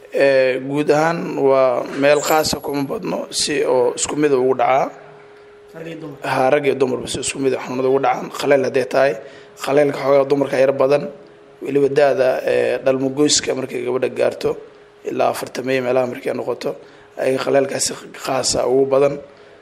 guud ahaan waa meel khaasa kuma badno si oo isku mida ugu dhacaa rag iyo dumar ha rag iyo dumarba si isku mid xanuunada ugu dhacaan khaleyl hadday tahay khaleylka xoogaa dumarka yar badan weliba da-da dhalmogoyska markay gabadha gaarto ilaa afartamey meelaha markay noqoto ayaga khaleylkaasi khaasa ugu badan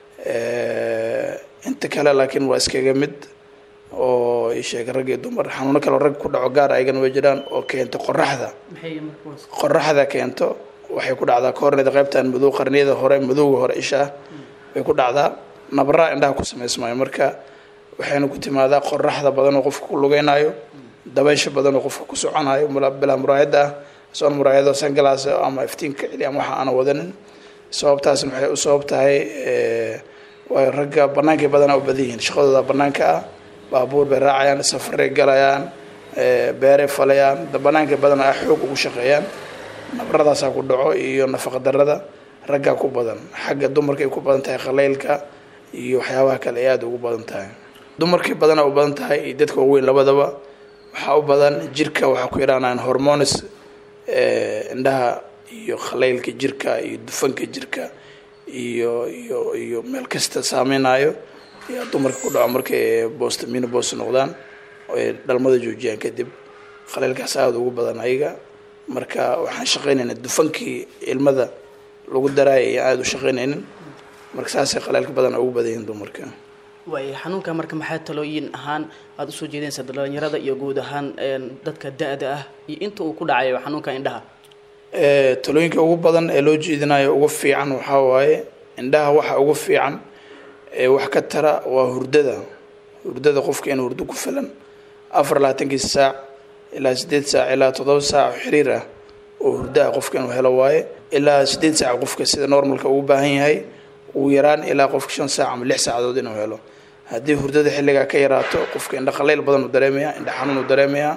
inta kale laakiin waa iskaga mid oo isheeg rag iyo dumar xanuuno kaleo rag ku dhaco gaar ayagana way jiraan oo keento qoraxda maxay markuwaas qoraxda keento waxay ku dhacdaa koorneda qaybtan madow qarniyada hore madowga hore isha ah bay ku dhacdaa nabraa indhaha ku samaysmayo marka waxayna ku timaadaa qoraxda badan oo qofka ku lugeynayo dabaysha badan oo qofka ku soconayo bilaa muraayada ah soon muraayado sangalaas ama iftiinka celi ama waxa aana wadanin sababtaasna waxay u sabab tahay waayo ragga bannaankay badanaa u badan yihiin shaqadooda bannaanka ah baabuur bay raacayaan safaray galayaan beeray falayaan bannaankay badanaa xoog ugu shaqeeyaan nabradaasaa ku dhaco iyo nafaqa darada raggaa ku badan xagga dumarkay ku badan tahay khaleylka iyo waxyaabaha kale ay aada ugu badan tahay dumarkay badanaa u badan tahay iyo dadka waaweyn labadaba waxaa u badan jirka waxaa ku yidhahnaan hormones indhaha iyo khaleylka jirka iyo dufanka jirka iyo iyo iyo meel kasta saameynayo ayaa dumarka ku dhaco markay boost minibos noqdaan oo ay dhalmada joojiyaan kadib khaleylkaas aada ugu badan ayaga marka waxaan shaqaynaynaa dufankii ilmada lagu daraaya ayaan aada u shaqaynaynin marka saasay khaleylka badan ugu badan yihiin dumarka waayo xanuunka marka maxaa talooyin ahaan aada usoo jeedinaysaa dhalinyarada iyo guud ahaan dadka da-da ah iyo inta uu ku dhacayo xanuunka indhaha talooyinka ugu badan ee loo jeedinayo ugu fiican waxaa waaye indhaha waxa ugu fiican ee wax ka tara waa hurdada hurdada qofka in hurdo ku filan afar labaatankiisa saac ilaa sideed saac ilaa toddoba saac oo xiriir ah oo hurdo ah qofka inuu helo waaye ilaa sideed saac qofka sida normalka ugu baahan yahay ugu yaraan ilaa qofka shan saac ama lix saacadood inuu helo haddii hurdada xilligaa ka yaraato qofka indha qaleyl badan uu dareemaya indha xanuun uu dareemaya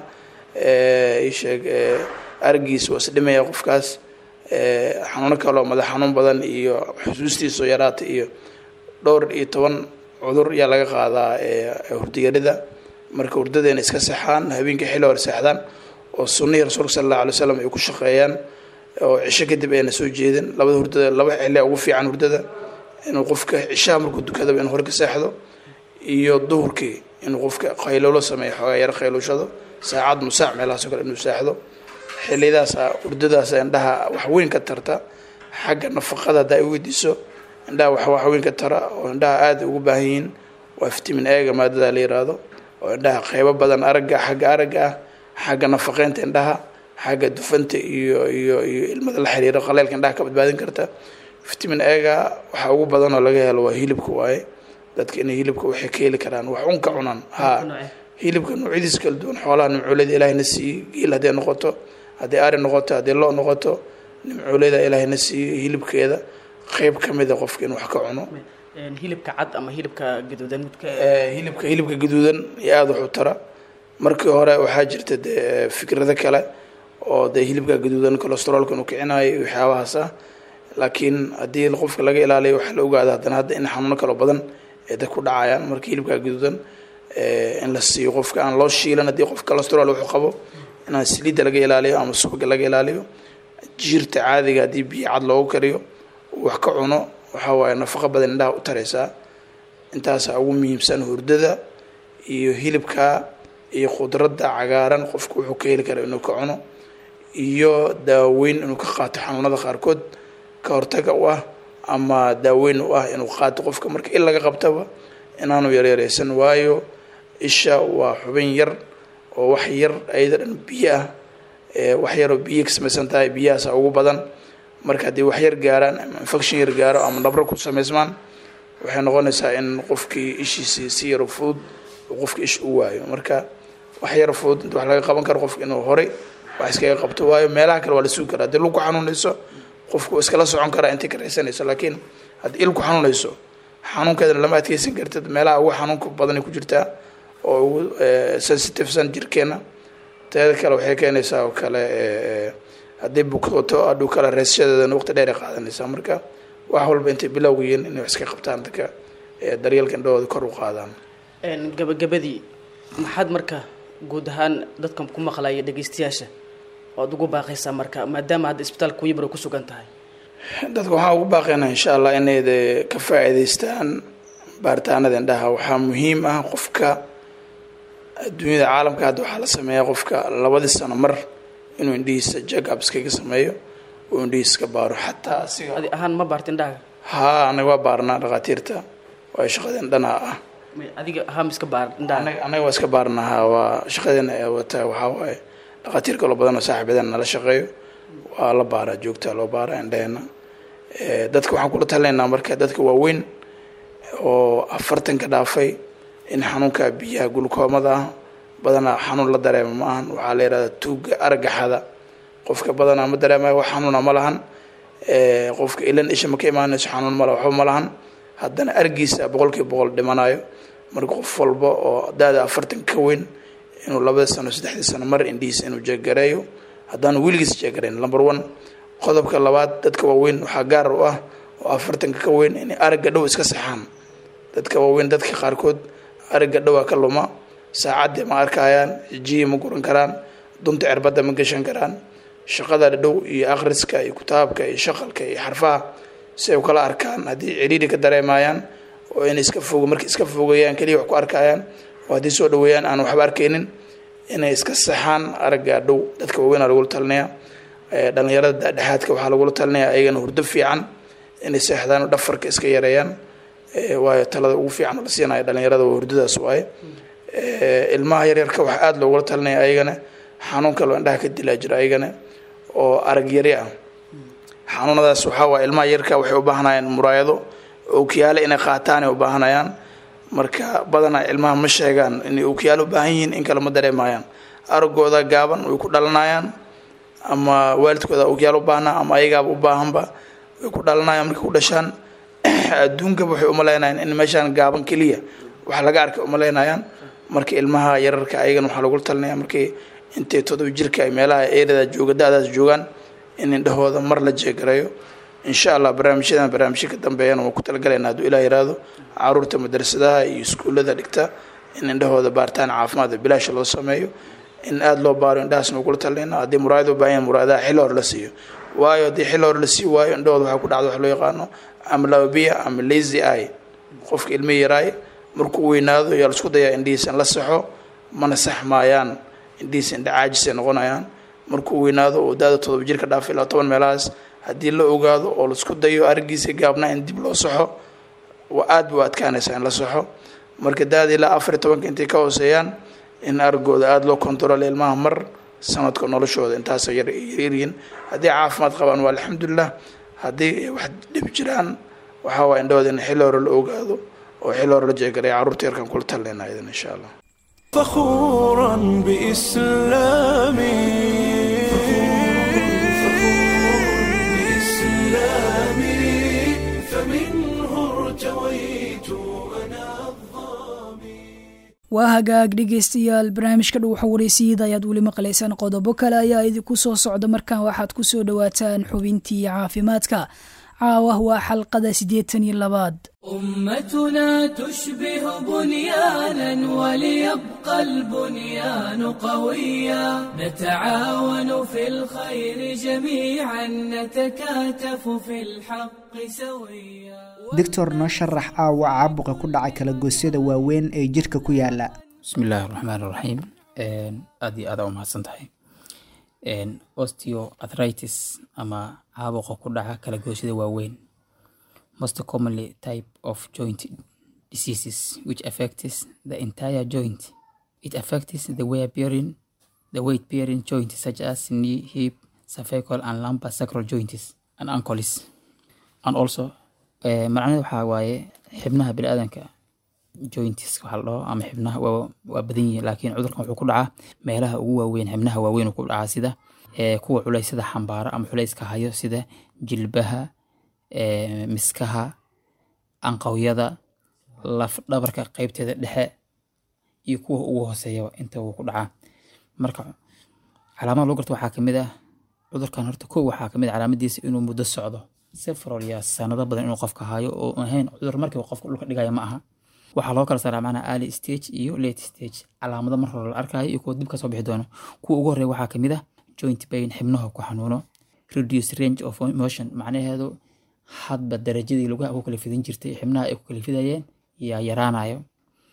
isheeg aragiisa waa isdhimaya qofkaas xanuuno kaleo madax xanuun badan iyo xusuustiisao yaraata iyo dhowr iyo toban cudur yaa laga qaadaa hurdiyarida marka hurdada inay iska sexaan habeenkii xilli hore seexdaan oo sunnihii rasuulka sala allahu alay slam ay ku shaqeeyaan oo cisho kadib ayna soo jeedin labada hurdada laba xillia ugu fiican hurdada inuu qofka cishaha markuu dukadaba inuu hore ka seexdo iyo duhurkii inuu qofka qaylowlo sameeyo xoogaa yaro qayluushado saacad musaac meelahaasoo kale inuu seexdo xiliyadaasa hurdadaasa indhaha wax weyn ka tarta xagga nafaqada haddaa ay weydiiso indhaha wax wax weyn ka tara oo indhaha aada ugu baahan yihiin waa vitamin ega maadada la yiraahdo oo indhaha qeybo badan aragga xagga aragga ah xagga nafaqeynta indhaha xagga dufanta iyo iyo iyo ilmada la xiriiro qaleelka indhaha ka badbaadin karta vitamin ega waxa ugu badan oo laga helo waa hilibka waaye dadka inay hilibka waxay ka heli karaan wax un ka cunaan ha hilibka noocyadiis kala duwan xoolaha nimcooleda ilaahayna siiyey geel hadday noqoto haddii ari noqoto haddii loo noqoto nimcooleda ilaahayna siiyey hilibkeeda qeyb ka mida qofka in wax ka cuno hilibka cad ama hilibka gaduudan midka hilibka hilibka gaduudan iyo aada wax u tara markii hore waxaa jirta dee fikrado kale oo dee hilibka gaduudan cholesteroolka inuu kicinayo iyo waxyaabahaas ah laakiin haddii qofka laga ilaaliyo waxaa la ogaada haddana hadda in xanuuno kaloo badan ee dad ku dhacayaan marka hilibka gaduudan in la siiyo qofka aan loo shiilan haddii qof cholesterool wuxuu qabo inaan saliidda laga ilaaliyo ama subaga laga ilaaliyo jiirta caadiga haddii biyo cad loogu kariyo wax ka cuno waxaa waaye nafaqo badan indhaha u taraysaa intaasaa ugu muhiimsan hurdada iyo hilibka iyo khudradda cagaaran qofku wuxuu ka heli kara inuu ka cuno iyo daaweyn inuu ka qaato xanuunada qaarkood ka hortaga u ah ama daaweyn u ah inuu qaato qofka marka in laga qabtaba inaanu yaryaraysan waayo isha waa xubin yar oo wax yar ayada dhan biyo ah wax yaroo biyo ka samaysan tahay biyahaasa ugu badan marka haddii wax yar gaaraan ama infection yar gaaro ama nabro ku samaysmaan waxay noqonaysaa in qofkii ishiisii si yaro fudud uu qofka ish u waayo marka wax yaro fudud inta wax laga qaban karo qofka inuu horey wax iskaga qabto waayo meelaha kale waa la sugi karaa haddii lug ku xanuunayso qofku iskala socon karaa intay ka raysanayso laakiin haddii il ku xanuunayso xanuunkeedana lama adkeysan kartid meelaha ugu xanuunka badanay ku jirtaa oo ugu sensitivesan jirkeena teeda kale waxay keenaysaa oo kale haddii bukooto adhow kale reesashadeedana waqti dheer ay qaadanaysaa marka wax walba intay bilowga yihiin inay wax iska qabtaan dadka daryeelka indhahooda kor u qaadaan gabagabadii maxaad marka guud ahaan dadkan ku maqlaya dhegeystayaasha oad ugu baaqaysaa marka maadaama hadda isbitaalka wibro ku sugan tahay dadka waxaan ugu baaqaynaa insha allah inay de ka faa'iidaystaan baaritaanada indhaha waxaa muhiim ah qofka adduunyada caalamka hadda waxaa la sameeyaa qofka labadii sano mar inuu indhihiisa jackups kaga sameeyo oo indhihiisa ka baaro xataa asiga adi ahaan ma baarta indhahaga haa anaga waa baarnaa dhakhaatiirta waa shaqadeen dhanaha ah adiga ahaan iska baar indhahaga anaga anaga waa iska baarnaa haa waa shaqadeena ee wataa waxaa waaye dhakhaatiir kaloo badan oo saaxiibadeena nala shaqeeyo waa la baaraa joogtaa loo baaraa indhaheena dadka waxaan kula talinaynaa marka dadka waaweyn oo afartanka dhaafay in xanuunka biyaha gulkoomada ah badanaa xanuun la dareema ma ahan waxaa la yihahdaa tuuga aragaxada qofka badanaa ma dareemayo wax xanuuna ma lahan qofka ilan isha ma ka imaanayso xanuun male waxba ma lahan haddana argiisa boqolkiiba boqol dhimanayo marka qof walba oo daada afartan ka weyn inuu labada sano saddexdii sano mar indhihiisa inuu jeegareeyo haddaanu weligiis jeegarayn number one qodobka labaad dadka waaweyn waxaa gaar u ah oo afartanka ka weyn inay aragga dhow iska saxaan dadka waaweyn dadka qaarkood aragga dhowaa ka luma saacaddii ma arkayaan jiyi ma guran karaan dunta cirbadda ma gashan karaan shaqada dhow iyo akhriska iyo kitaabka iyo shaqalka iyo xarfaha si ay u kala arkaan haddii ciriiri ka dareemayaan oo inay iska fogo markay iska fogayaan keliya wax ku arkayaan oo haddii soo dhaweeyaan aan waxba arkaynin inay iska saxaan aragga dhow dadka waaweynaa lagula talinaya dhalinyarada dhexaadka waxaa lagula talinaya ayagana hurdo fiican inay seexdaan oo dhafarka iska yareeyaan waayo talada ugu fiican oo la siinaya dhalinyarada waa hurdadaas waaye ilmaha yaryarka waxaa aada loogula talinaya ayagana xanuun kaloo indhaha ka dilaa jira ayagana oo arag yari ah xanuunadaas waxaa waaye ilmaha yarka waxay u baahanayaan muraayado ookiyaale inay qaataan ay u baahanayaan marka badanaa ilmaha ma sheegaan inay ookiyaale u baahan yihiin in kale ma dareemayaan aragooda gaaban way ku dhalanayaan ama waalidkooda ogyaal u baahnaa ama ayagaaba u baahanba way ku dhalanayaan markay ku dhashaan adduunkaba waxay umaleynayaan in meeshaan gaaban keliya wax laga arkay umaleynayaan marka ilmaha yararka ayagana waxaa lagu talinaya markay intay todoba jirka ay meelaha eerada jooga da-daas joogaan in indhahooda mar la jeegareeyo insha allah barnaamijyadan barnaamijyo ka dambeeyana waan ku talagalayna hadduu ilaa yiraahdo caruurta madrasadaha iyo iskuullada dhigta in indhahooda baaritaan caafimaad bilaasha loo sameeyo in aada loo baaro indhahaasna ugula talinayna haddii muraayad u baahan yahay muraayadaha xilli hore la siiyo waayo haddii xilli hore la sii waayo indhahooda waxaa ku dhacda wax loo yaqaano amlabiya ama lazy eye qofka ilmihi yaraay markuu weynaado yaa laisku dayaa indhihiisa in la saxo mana sax maayaan indhihiisa indha caajisay noqonayaan markuu weynaado oo daada todoba jirka dhaafay ilaa toban meelahaas haddii la ogaado oo laisku dayo arigiisa gaabnaa in dib loo saxo waa aada bu adkaanaysaa in la saxo marka daada ilaa afar iyo tobanka intay ka hooseeyaan in aragooda aada loo kontrolo ilmaha mar sanadka noloshooda intaasay yaryaryihiin haddii caafimaad qabaan waa alxamdulilah haddii wax dhib jiraan waxaa waa indhahooda in xilli hore la ogaado oo xilli hore la jeegaray carruurta yarkan kula talinayna idan insha allah فخورا بإسلامي بإسلامي فمنه ارتويت أنا waa hagaag dhegaystayaal barnaamijka dhuwaxa waraysiiyada ayaad weli maqlaysaan qodobo kale ayaa idinku soo socda markan waxaad ku soo dhowaataan xubintii caafimaadka caawah waa xalqada siddeetan iyo labaad أمتنا تشبه بنيانا وليبقى البنيان قويا نتعاون في الخير جميعا نتكاتف في الحق سويا doctor noo sharax aawa caabuqa ku dhacay kala goosyada waaweyn ee jirka ku yaala bismillaahi raxmaan raxiim aad iyo aada u mahadsan tahay osteoarthritis ama caabuqa ku dhaca kala goosyada waaweyn most commonly type of joint diseases which affects the entire joint it affects the weight bearing the weight bearing joints such as knee hip cervical and lumbar sacral joints and ankles and also eh, macnaheedu waxaa waaye xibnaha biniaadanka joints waxaa la dhaho ama xibnaha waa waa badan yihiin laakiin cudurkan wuxuu ku dhacaa meelaha ugu waaweyn xibnaha waaweyn uu ku dhacaa sida eh, kuwa culeysyada xambaara ama culeyska hayo sida jilbaha eh, miskaha anqawyada laf dhabarka qeybteeda dhexe iyo kuwa ugu hooseeyaba inta uu ku dhacaa marka calaamada lagu garto waxaa kamid ah cudurkan horta kow waxaa kamid ah calaamadiisa inuu muddo socdo several years sanado badan inuu qofka hayo oo ahayn cudur markiiba qofka dhulka dhigaya ma aha waxaa loo kala saaraa macnaha early stage iyo late stage calaamado mar hore la arkayo iyo kuwa dib kasoo bixi doono kuwa ugu horeeya waxaa kamid ah joint pain xibnaha ku xanuuno reduce range of motion macnaheedu hadba darajadii lugaha ku kala fidin jirtay xibnaha ay ku kala fidayeen yaa yaraanayo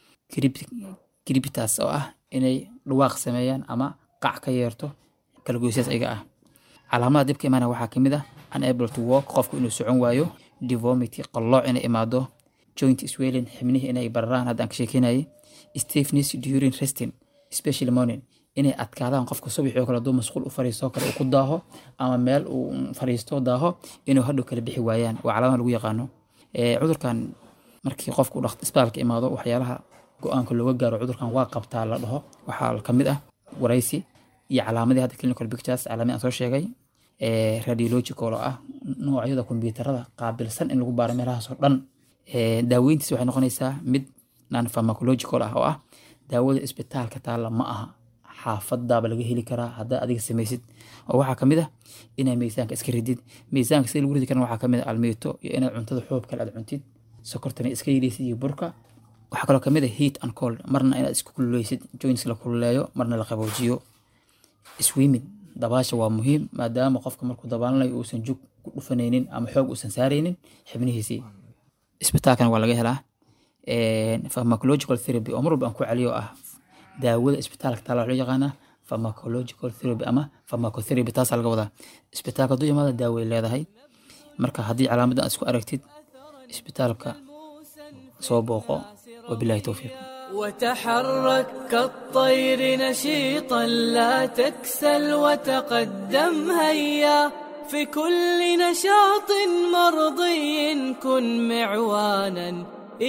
gribitas oo ah inay dhawaaq sameeyaan ama qac ka yeerto kala goysyaas ayaga ah calaamada dibka imaana waxaa kamid ah unable to walk qofku inuu socon waayo deformity qallooc inay imaado joint swelling xibnihii inay bararaan haddaan ka sheekeynayay stiffness during resting especially morning inay adkaadaan qofka subaxii oo kale hadduu masquul u fariisto kale uu ku daaho ama meel uu fariisto daaho inuu hadhow kala bixi waayaan waa calaamada lagu yaqaano Eh, cudurkan markii qofku dhaq isbitaalka imaado waxyaalaha go-aanka looga gaaro cudurkan waa qabtaa la dhaho waxaa kamid ah waraysi iyo calaamadii hadda clinical pictures calaamadii aan soo sheegay eh, radiological oo ah noocyada kombiyuutarada qaabilsan in lagu baaro meelahaas oo dhan Eh, daaweyntiis waxay noqonaysaa mid non pharmacological ah oo ah daawada isbitaalka taalla ma aha xaafadaaba laga heli karaa haddaa adiga samaysid oo waxaa kamid ah inaa miisaanka iska ridid miisaanka sida lagu ridi karana waxaa kamid ah almiito iyo inaad cuntada xoob kale aad cuntid sokortana iska yidhaysid iyo burka waxaa kaloo kamid ah heat and cold marna inaad isku kululeysid joints la kululeeyo marna la qaboojiyo swimming dabaasha waa muhiim maadaama qofka markuu dabaalanayo uusan jug ku dhufanaynin ama xoog uusan saaraynin xibnihiisii isbitaalkana waa laga helaa pharmacological therapy oo mar walba aan ku celiyo ah daawada isbitaalka taala waxaa loo yaqaanaa pharmacological therapy ama pharmacotherapy taasaa laga wadaa isbitaalka hadduu imaada daaway leedahay marka haddii calaamadan aad isku aragtid isbitaalka soo booqo wabilahi towfiiq وتحرك كالطير نشيطا لا تكسل وتقدم هيا في كل نشاط مرضي كن معوانا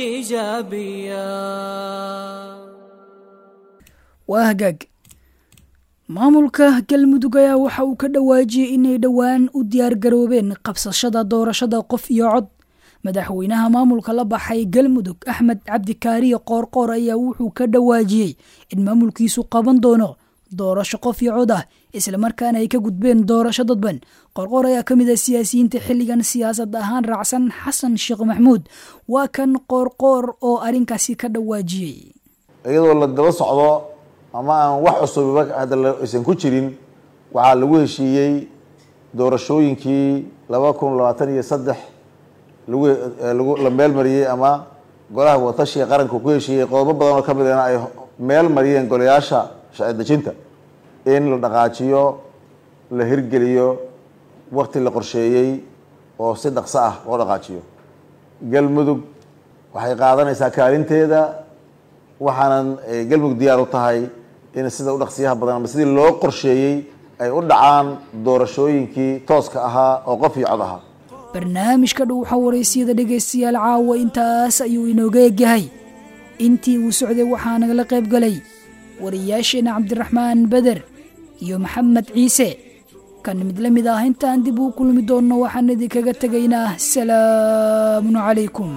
ايجابيا waa hagaag maamulka galmudug ayaa waxa uu ka dhawaajiyey inay dhowaan u diyaargaroobeen qabsashada doorashada qof iyo cod madaxweynaha maamulka la baxay galmudug axmed cabdikaariye qoorqoor ayaa wuxuu ka dhawaajiyey in maamulkiisu qaban doono doorasho qof iyo cod ah islamarkaana ay ka gudbeen doorasho dadban qoorqoor ayaa ka mid ah siyaasiyiinta xilligan siyaasad ahaan raacsan xasan sheekh maxmuud waa kan qoorqoor oo arrinkaasi ka dhawaajiyey iyadoo la daba socdo ama aan wax cusubiba hadda aysan ku jirin waxaa lagu heshiiyey doorashooyinkii laba kun labaatan iyo saddex lagu lagu la meel mariyey ama golaha watashiga qaranka ku heshiiyey qodobo badan oo ka midana ay meel mariyeen golayaasha sharci dejinta in la dhaqaajiyo la hirgeliyo wakti la qorsheeyey oo si dhaqso ah loo dhaqaajiyo galmudug waxay qaadanaysaa kaalinteeda waxaanan galmudug diyaar u tahay in sida u dhaqsiyaha badan ama sidii loo qorsheeyey ay u dhacaan doorashooyinkii tooska ahaa oo qof iyo cod ahaa barnaamijka dhuuxa waraysiyada dhegaystayaal caawa intaas ayuu inooga egyahay intii uu socday waxaa nagala qayb galay wariyaasheena cabdiraxmaan beder iyo maxamed ciise kan mid la mid ah intaan dib uu kulmi doonno waxaan idinkaga tegaynaa salaamun calaykum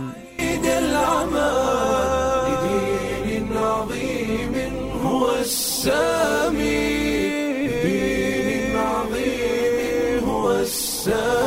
لدين عظيم هو السامي دين عظيم هو السامي